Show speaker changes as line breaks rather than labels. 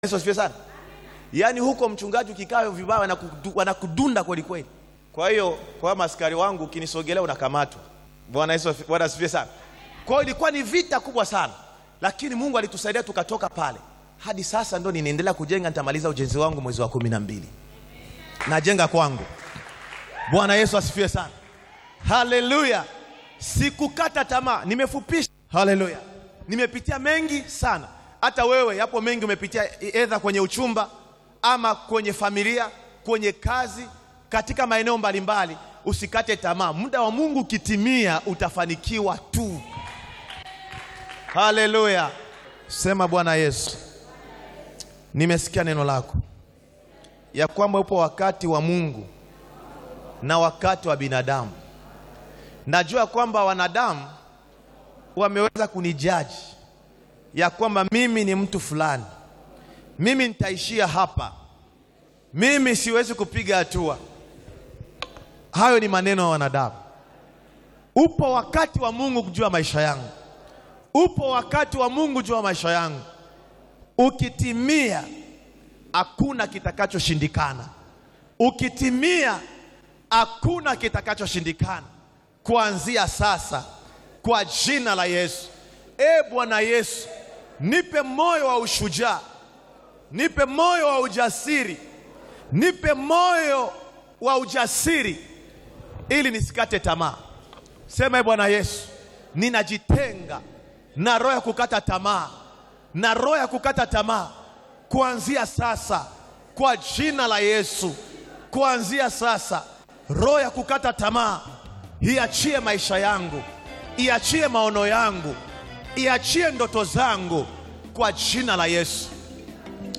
Yesu asifiwe sana. Yaani huko mchungaji ukikaa vibaya wanakudu- wanakudunda kweli kweli. Kwa hiyo kwa maskari wangu ukinisogelea unakamatwa. Bwana Yesu afi- Bwana asifiwe sana. Kwa hiyo ilikuwa ni vita kubwa sana, lakini Mungu alitusaidia tukatoka pale. Hadi sasa ndo ninaendelea kujenga, nitamaliza ujenzi wangu mwezi wa kumi na mbili. Najenga kwangu. Bwana Yesu asifiwe sana. Haleluya. Sikukata tamaa, nimefupisha. Haleluya. Nimepitia mengi sana. Hata wewe yapo mengi umepitia, edha kwenye uchumba ama kwenye familia, kwenye kazi, katika maeneo mbalimbali. Usikate tamaa, muda wa Mungu ukitimia utafanikiwa tu. Haleluya. Sema Bwana Yesu, nimesikia neno lako ya kwamba upo wakati wa Mungu na wakati wa binadamu. Najua kwamba wanadamu wameweza kunijaji ya kwamba mimi ni mtu fulani, mimi nitaishia hapa, mimi siwezi kupiga hatua. Hayo ni maneno ya wanadamu. Upo wakati wa Mungu kujua maisha yangu, upo wakati wa Mungu jua maisha yangu. Ukitimia, hakuna kitakachoshindikana. Ukitimia, hakuna kitakachoshindikana kuanzia sasa, kwa jina la Yesu. E Bwana Yesu, nipe moyo wa ushujaa, nipe moyo wa ujasiri, nipe moyo wa ujasiri ili nisikate tamaa. Sema e Bwana Yesu, ninajitenga na roho ya kukata tamaa, na roho ya kukata tamaa kuanzia sasa, kwa jina la Yesu. Kuanzia sasa, roho ya kukata tamaa iachie maisha yangu, iachie maono yangu, iachie ndoto zangu, kwa jina la Yesu.